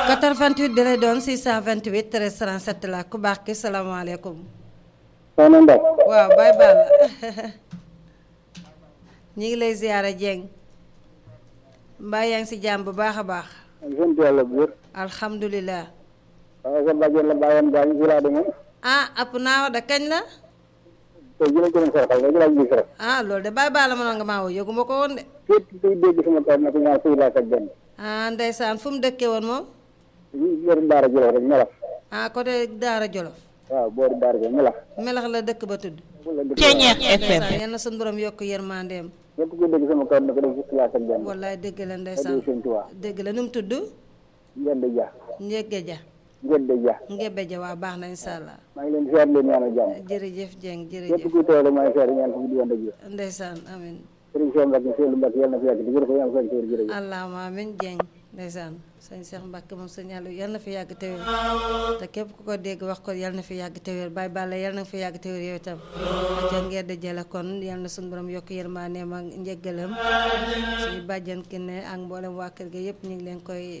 88 bi lay doon 628 13 37 la ku baax ki salaamaaleykum. soxna Ndao. waaw Baye Balla ñu ngi lay ziyaara Dieng mbaa yaa ngi si jàmm bu baax a baax. sant yàlla bu wér. alhamdulilah. waaw sa bàjjen la bàyyoon gaañu ci laa demoon. ah app naa wax da kañ la. te jëlee ko doon sarxal rek laa gis rek. ah loolu de Baye Balla mënoon nga maa woo yëgu ma ko woon de. képp kuy dégg sama kàddu na ko ñaar fii laa ak benn. ah ndeysaan fu mu dëkkee woon moom. boori Daara Jolof rek melax. ah côté Daara Jolof. waaw boori Daara Jolof melax. melax la dëkk ba tudd. Ceeñeex FM. yal na suñu borom yokk yërmandeem. képp kuy dégg sama kàddu na ko def fii laa ak benn. wallaay dëgg la Adou ndeysaan Sëñ Tuubaa. dëgg la nu mu tudd. Ngende Dia. Njëgge ja Ngende Dia. Ngebe ja waa baax na incha allah. maa ngi leen di seet leen ñaanal jàmm. jërëjëf Dieng képp jërëjëf kuy teewlu maa ngi seet ñaan ko di wànd ak yéen. ndeysaan amin Sëriñ Cheikh Mbacke Seydou Mbacke yàlla na fi yàgg di jërëjëf yàlla na fi yàgg jërëjëf. allahuma amin Dieng ndeysaan sëñ Cheikh Mbacke moom sëñ Aliou yal na fi yàgg te wér te képp ku ko dégg wax ko yal na fi yàgg te wér Baye Balla yal na fi yàgg te wér yow itam ca ngeen di jële kon yal na suñu borom yokk yërmandeem ak njëggalam suñu bàjjan ki ne ak mboolem waa kër ga yëpp ñu ngi leen koy